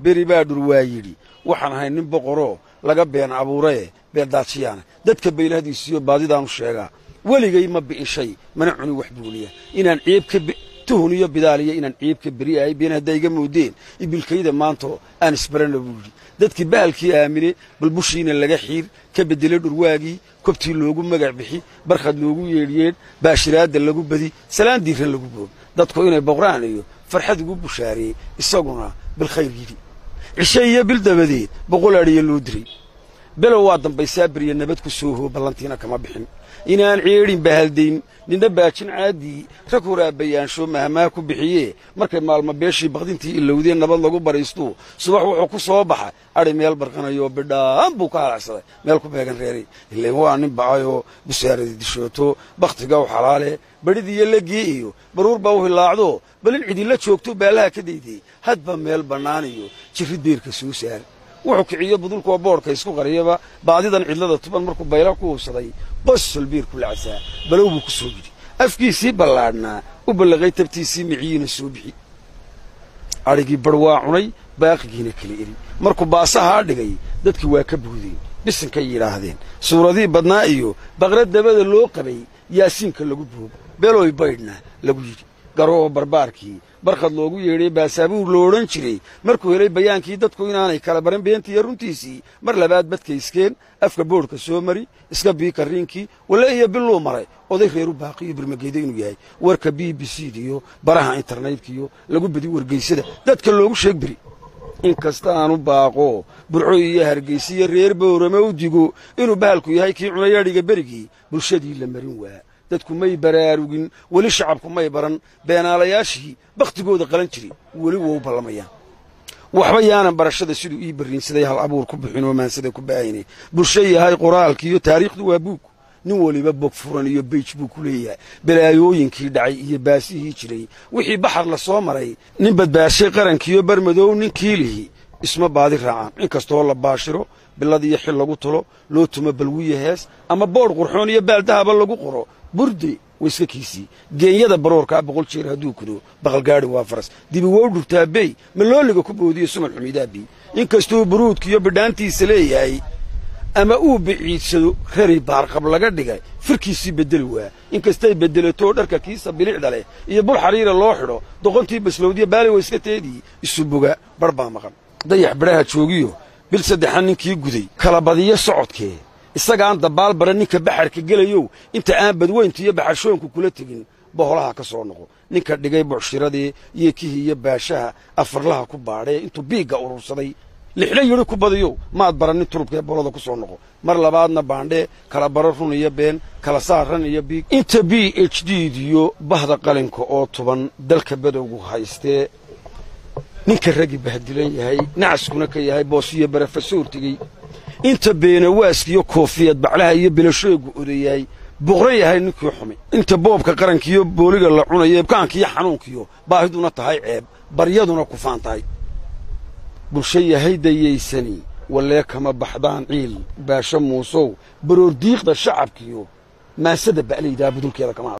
beri baa dhur waa yidhi waxaan ahay nin boqoroo laga been abuuraye beeldaajiyaana dadka baylahdiisiyo baadidaanu sheegaa weligay ma bi'ishay mana cuni wax buuliya inaan ciib ka tuhun iyo bidaaliya inaan ciib ka beri ahay been hadday iga moodeen ibilkayda maanto aan isbarana buu yidhi dadkii bahalkii aamine balbushiina laga xiir ka beddelay dhurwaagii kobtii loogu magac bixi barkhad loogu yeedhyeedh baashiraadda lagu badi salaan diiran lagu boog dadku inay boqraan iyo farxad ugu bushaareeyey isaguna bilkhayr yidhi cishe iyo bil dabadeed boqol adhiya loo diray below waa dambaysaa beriya nabad ku soo hoo ballantiina kama bixin inaan ceedhin bahaldayn ninna baajin caaddii rag horaabayaansho mahmaha ku bixiyee markay maalmo beeshii bakdintii ilowdeen nabad lagu baraystuu subax wuxuu ku soo baxa adhi meel barqanayoo bidhaan buu ka halacsaday meel ku beegan reeray ileen waa nin bacayoo busaaradii dishooto bakhtiga u xalaale bedhidiiyo legii iyo baruur baa u hilaacdo bal in cidilla joogto baallaha ka daydey hadba meel bannaan iyo jirrid beerka soo saar wuxuu kiciyo budulkuwa boodhka isku qariyaba baadidan cidlada tuban markuu bayla ku hubsaday qosol biir ku lacsaa balow buu ku soo yidhi afkiisii ballaadhnaa u ballaqay tabtiisii miciyiina soo bixi adhigii bar waa cunay baaqigiina kala eri markuu baasahaa dhigay dadkii waa ka buudeen bisinkay yidhaahdeen suuradii badnaa iyo baqra dabada loo qabay yaasiinka lagu boobo beloy baydhna lagu yidhi garoo barbaarkii barkhad loogu yeedhay baasaabuur lo odhan jiray markuu helay bayaankii dadku inaanay kala baran beentiiyo runtiisii mar labaad badkayskeen afka boodhka soo mari iska bii karriinkii walle iyo biluu maray oday reeru baaqiyo birmageeda inuu yahay warka b b c diyo baraha internetkaiyo lagu bedi wargeysada dadka loogu sheeg beri in kasta aanu baaqo burco iyo hargaysa iyo reer bowrame u digo inuu bahalku yahay kii cunay adhiga berigii bulshadii la marin waa dadku may baraarugin weli shacabku may baran beenaalayaashii bakhtigooda qalan jiri weli wou ballamayaan waxba yaanan barashada siduu ii barriinsaday hal abuur ku bixin oo maansada ku ba'ayne bulsho yahay qoraalki iyo taariikhdu waa buug nin weliba bog furan iyo beyj buu ku leeyahay balaayooyinkii dhacay iyo baasihii jiray wixii baxar la soo maray nin badbaashay qarankiiyo barmadow ninkii lihi isma baadi raacaan in kastoo la baashiro bilad iyo xil lagu tulo loo tumo balwiya hees ama boodh qurxoon iyo baaldahaba lagu qoro burde waiska kiisii geenyada baroorkaa boqol jeer hadduu kudo baqalgaadhi waa faras dibi wow dhurtaa bey malooliga ku boodiyo suman xumidaabii in kastuu buruudkiiyo bidhaantiisa leeyahay ama uu biciidsado rari baarqab laga dhigay firkiisii beddeli waa in kastay beddelatoo dharka kiisa bilicda leh iyo bul xariira loo xidho doqontii baslowdiya baali wa iska teedii isu boga bar baa maqan dayax bidhaha joogiyo bil saddexan ninkii guday kala badiyo socodkee isagaan dabaal bara ninka baxarka gelayow inta aan badweynta iyo baxarshoonku kula tegin boholaha ka soo noqo ninka dhigay bucshiradii iyo kihii iyo baashaha afarlaha ku baadhee intuu biigga urursaday lixdha yidhi ku badiyow maad barannin turubkaee bolada ku soo noqo mar labaadna baandhee kala baro run iyo been kala saar ran iyo biig inta b h d diyo bahda qalinka oo tuban dalka badowgu haystee ninka raggi bahdilan yahay nacaskuna ka yahay boosiyo barafasoortigey inta beenawaaskiyo koofiyad baclaha iyo bilashoogu odayahay boqro yahay ninkii xumay inta boobka qarankiiyo booliga la cunayo kaankiiyo xanuunkiyo baahiduna tahay ceeb baryaduna kufaan tahay bulsho yahay dayaysani wallee kama baxdaan ciil baasho muusow baroordiiqda shacabkiyo maasada ba'laydaa budulkeeda kama